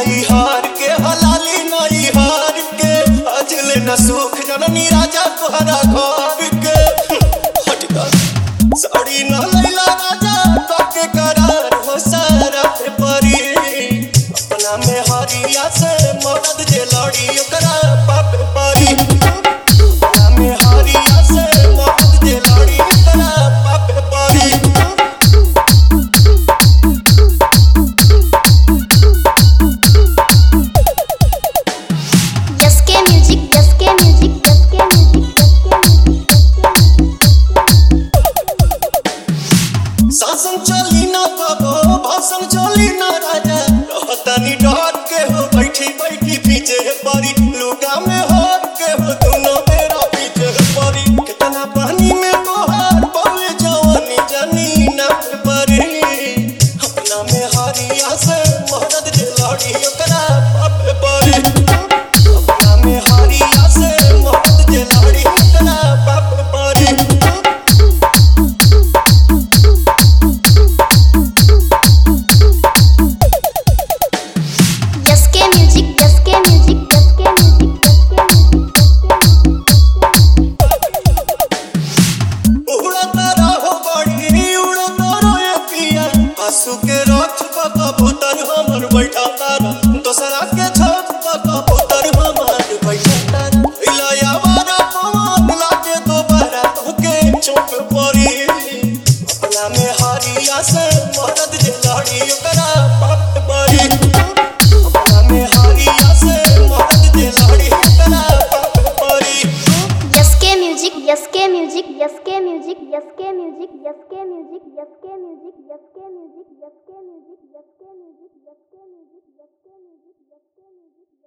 नई हार के हलाली नई हार के अजले न सुख जननी राजा तोहरा घर के हटका साड़ी न लैला राजा तके करार हो सारा पे परी अपना में हरिया से मदद जे लड़ी ओकरा पापे परी अपना में हरिया से मदद जे लड़ी ओकरा पापे परी Jaske music, Jaske music, Jaske music, Jaske music, शासन चली ना बाबो भाषण चली ना राजा रहतनी डर के हो बैठी बैठी पीछे परी लुका में हार के हो दोनों मेरा पीछे परी कितना पानी में तोहार बोले जवानी जानी ना परी अपना में हरिया से मदद जे लड़ी ओकरा पापे परी अपना में हरिया से मदद जे लड़ी ओकरा पापे परी Jaske music, Jaske music, Jaske music, Jaske music, उड़ता रहो बड़ी उड़ता रहो पिया आंसू के रथ पर कबूतर हमर बैठा तारा दोसरा के छत पर कबूतर हमर बैठा तारा इलाया वाला पवन लागे दोबारा तोके चुप पड़ी अपना में हरिया से मदद जे लड़ी ओकरा पाप पड़ी अपना में हरिया से मदद जे लड़ी ओकरा पाप पड़ी Jaske music, Jaske music, Jaske music, Jaske music, Jaske music, Jaske music, Jaske music, Jaske music, Jaske music, Jaske music, Jaske music, Jaske music, Jaske music.